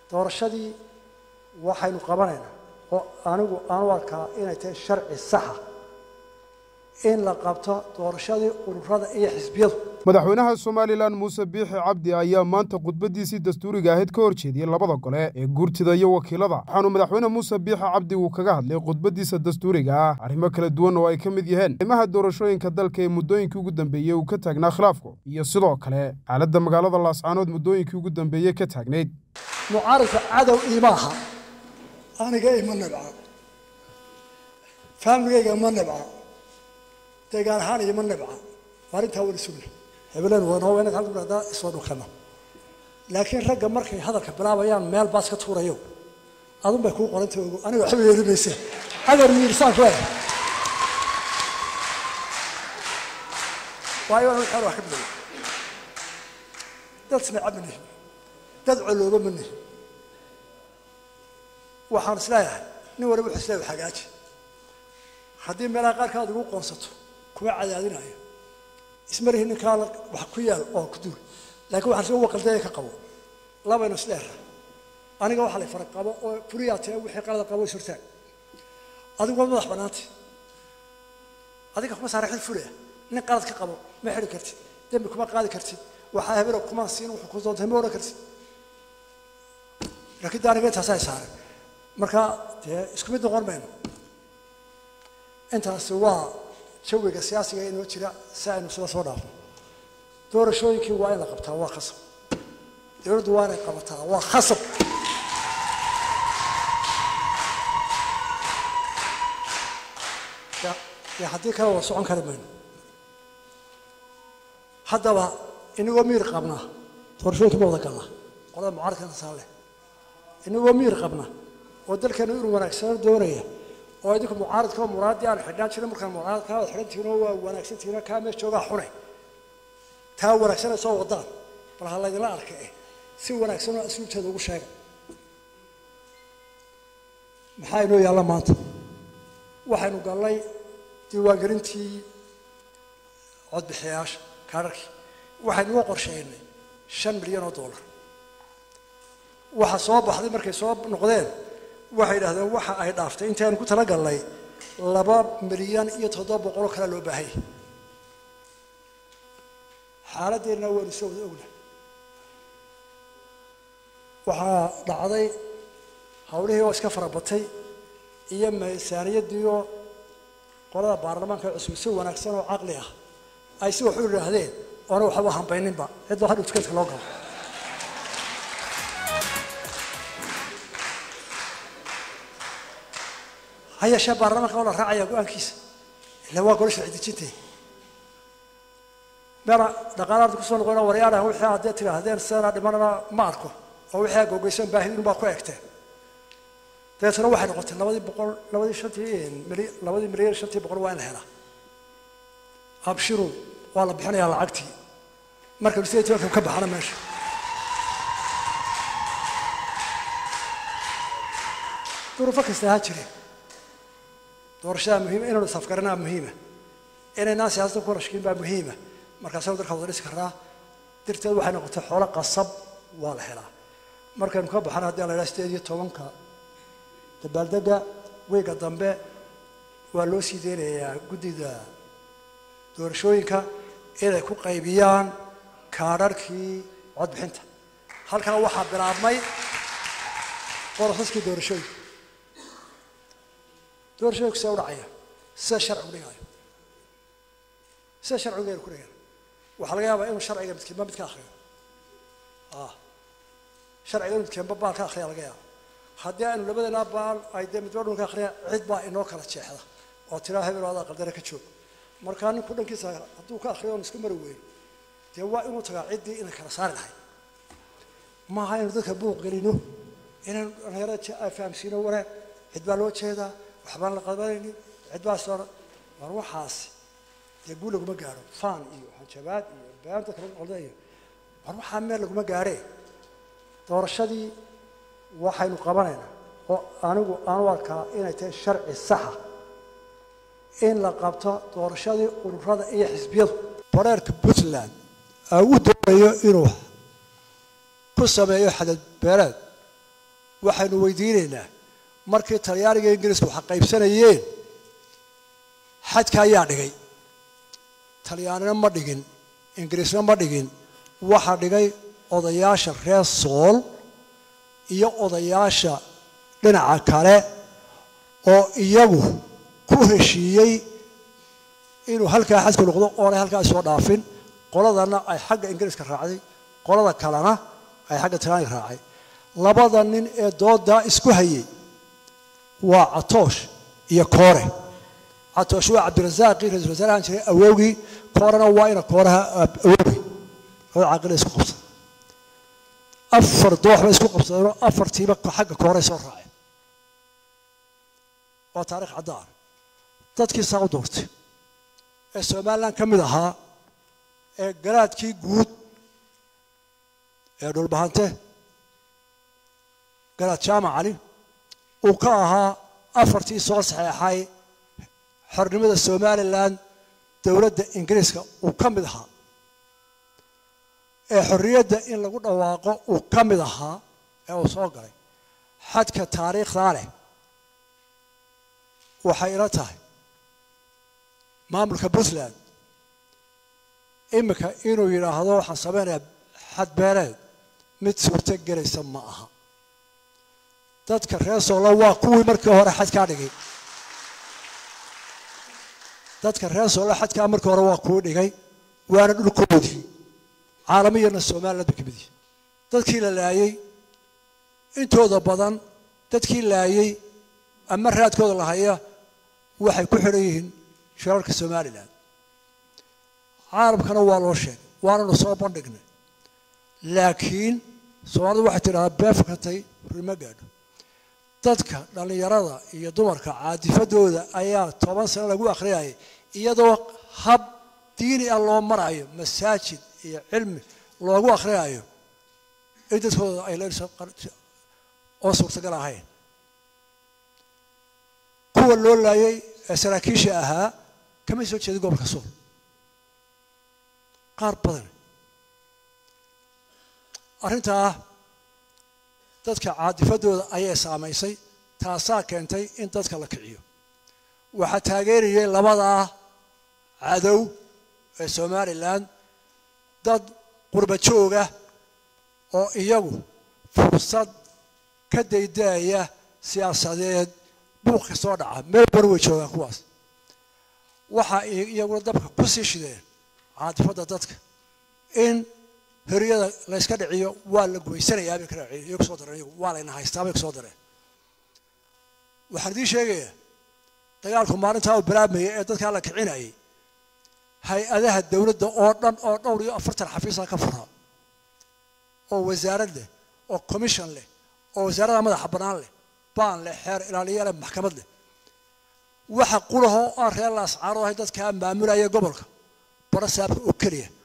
doorashadii waxaynu qabanaynaa oo anigu aan u arkaa inay tahay sharci saxa in la qabto doorashadii ururada iyo xisbiyadu madaxweynaha somalilan muuse biixi cabdi ayaa maanta khudbaddiisii dastuuriga ahayd ka hor jeediyey labada gole ee guurtida iyo wakiilada waxaanu madaxweyne muuse biixi cabdi uu kaga hadlay khudbaddiisa dastuuriga ah arrimo kala duwan oo ay ka mid yihiin arrimaha doorashooyinka dalka ee muddooyinkii ugu dambeeyey uu ka taagnaa khilaafku iyo sidoo kale xaaladda magaalada laascaanood muddooyinkii ugu dambeeyey ka taagnayd mucaaridka cadow iima aha aniga ima nibca faamiligayga ma nibca deegaan ahaan ima nibca arrintaa weli sugna hebeleen wanoo inaad halka hadaa isoo dhunkano laakiin ragga markay hadalka bilaabayaan meel baas ka tuurayo adun bay kuu qoranta ogo aniga waxba yeeli mayse agar miirsaan ku eh waayo anu xeer wax ka biloway dad sneeca ma nihin dad colooba ma nihin waxaan isleeyahay nin waliba wuxuu isleeyahay hagaaji haddii meelaha qaarkaad igu qoonsato kuma cadaadinayo ismarihi ninkaa wax ku yaal oo ku duul laakiin waxaan soo waqaldaya ka qabo labaynu isdheera aniga waxaa la fara qabo oo fuliyaa tee wixii qalada qabo isurtaag adigu waa madax bannaanta adiga kuma saara xil fulaya nin qalad ka qabo ma xidhi kartid dembi kuma qaadi kartid waxaa hebelo kuma siin wuxuu ku doontay ma odhan kartid laakiin de aniga intaasaa saaran marka dee isku mid noqon mayno intaasi waa jawiga siyaasiga inoo jira si aynu sida soo dhaafno doorashooyinkii waa in la qabtaa waa khasab dowladdu waa inay qabataa waa khasab dee haddii kale waa socon kari mayno haddaba inagoo miir qabna doorashooyinka ma wada galna qolada mucaaradkana saa leh inagoo miir qabna oo dalkeena inuu wanaagsano doonaya oo idinku mucaaradka oo muraadii aan xidhnaan jirin markaan mucaaradka aad xidhan tihiin oo waa wanaagsan tihiin kaa meesha joogaa xunay taa wanaagsan ay soo wadaan bal ha laydinla arka eh si wanaagsan oo asluubteeda ugu sheega maxaa inoo yaalla maanta waxaynu gallay diiwaangelintii codbixiyayaasha kaadharkii waxaynu uga qorsheynay shan milyan oo dollar waxa soo baxday markay soo noqdeen waxay idhahdeen waxa ay dhaaftay intaanu ku talagalnay laba milyan iyo toddoba boqoloo kale loo baahanya xaaladdeennana waanu soo wada ogna waxaa dhacday hawlihii oo iska farabatay iyo miisaaniyaddiioo qolada baarlamaanka cusub si wanaagsan oo caqli ah ay si wax u idhaahdeen oona waxba hambayninba cidba hadhow tukeedka loo galo ha yeeshee baarlamaanka waa la raacaya go-aankiisa ila waa golo sharci dejintay meela dhaqaalaarta kusoo noqona waryaadha wixii haddee tidhaahdeen sidana dhimanana ma arko oo wixii aa googeysan baahidin baa ku egteen dabeetana waxay noqotay labadii boqol labadii shantii mili labadii milyan shantii boqol waa in la helaa abshiru waa la bixinayaa lacagtii marka sideed tobanka ka baxana meesha duruufo kasta ha jireen doorashada muhiima inaynu safgaranaa muhiima inaynaan siyaasadda ku rashkiin baa muhiima markaasaynu dalka wada dhisi karnaa dirteed waxay noqotay xoolo qasab waa la helaa markaynu ka baxana haddii la idhaha sideed iyo tobanka dabaaldega weyga dambe waa loo sii deynayaa guddida doorashooyinka inay ku qaybiyaan kaadharhkii codbixinta halkaa waxaa bilaabmay borosaskii doorashooyinka doorashooyinku see u dhacaya sida sharcigu dhigayo sida sharcigu gaynu ku dhigana waxaa laga yaabaa inuu sharciga midkiinba mid ka akriyo sharciga inuu midkiinba baal ka akriya laga yaaba haddii aynu labadanaa baal ay dee midba dhulka akriya cid baa inoo kala jeexda oo tiraa hebel adaa qaldare ka joog markaa ninku dhankiisa hadduu ka akriyo oon isku mari weyn dee waa inuu tagaa ciddii inay kala saari lahay maaha inaynu dadka buuq gelino inaynu dhalinyarada ay fahamsiino wanaag cid baa loo jeedaa waxbaan la qabanaynin cid baa soo war waxaasi dee guul laguma gaaro faan iyo hanjabaad iyo beanta kala qolda iyo war waxaa meel laguma gaaree doorashadii waxaynu qabanaynaa oo anigu aan u arkaa inay tahay sharci saxa in la qabto doorashadii ururada iyo xisbiyadu bareerka puntland uu doonayo inuu ku sameeyo xadad beereed waxaynu weydiinaynaa markii talyaaniga ingiriisku waxa qaybsanayeen xadka ayaa dhigay talyaanina ma dhigin ingiriisna ma dhigin waxaa dhigay odayaasha reer sool iyo odayaasha dhinaca kale oo iyagu ku heshiiyey inuu halkaa xadku noqdo oonay halkaa soo dhaafin qoladana ay xagga ingiriiska raacday qolada kalena ay xagga talyaaniga raacay labada nin ee doodaa isku hayay waa catoosh iyo koore catoosh waa cabdirasaaqii ra-isul wasaarahan jiray awowgii koorena waa ina kooraha awowgii labada caaqila isku qabsaday afar doox bay isku qabsadeenoo afartiiba xagga kooray soo raaceen waa taarikh caddaan dadkii saa u doortay ee somalilan ka mid ahaa ee garaadkii guud ee dhulbahante garaad jaamac cali uu ka ahaa afartii soo saxeexay xornimada somalilan dowladda ingiriiska uu ka mid ahaa ee xorriyadda in lagu dhawaaqo uu ka mid ahaa ee uu soo galay xadka taariikhdaa leh waxay ila tahay maamulka puntland iminka inuu yidhaahdo waxaan samaynayaa xadbeeleed mid suurto gelaysa ma aha dadka reer soola waa kuwii markii hore xadkaa dhigay dadka reer soola xadkaa markii hore waa kuwii dhigay waana dhulkoodii caalamiyana somaliland bay ka mid yihin dadkii la laayey intooda badan dadkii laayey ama raadkooda la haya waxay ku xidhan yihiin shirarka somalilan caalamkana waa loo sheegay waananu soo bandhignay laakiin soomaalidu waxay tidhahdaa beefkatay rima gaadho dadka dhallinyarada iyo dumarka caadifadooda ayaa toban sano lagu akhriyayay iyadoo hab diini ah loo marayo masaajid iyo cilmi loogu akhriyayo in dadkooda ay leso oo suurtagal ahayn kuwa loo laayay ee saraakiisha ahaa kamay soo jeedin gobolka suul qaar badan arrintaa dadka caadifadooda ayay saamaysay taasaa keentay in dadka la kiciyo waxaa taageerayay labadaa cadow ee somalilan dad qurba jooga oo iyagu fursad ka daydaaya siyaasadeed buuq ka soo dhaca meel bar way joogaan kuwaas waxa iyaguna dabka ku sii shideen caadifadda dadka in horyada layska dhiciyo waa la gumaysanayaa bay ka raaciyeen iyagu soo dareen iyagu waa layna haystaa bay kusoo dareen waxaan idiin sheegayaa dagaalku maalintaa uu bilaabmayay ee dadkaa la kicinayay hay-adaha dowladda oo dhan oo dhowr iyo afartan xafiisa ka furaa oo wasaarad leh oo commission leh oo wasaarada madaxa bannaan leh baan leh xeer ilaaliya leh maxkamad leh waxa qulahoo aan reer laascaaro ahay dadkaa maamulaya gobolka bara saabka oo keliya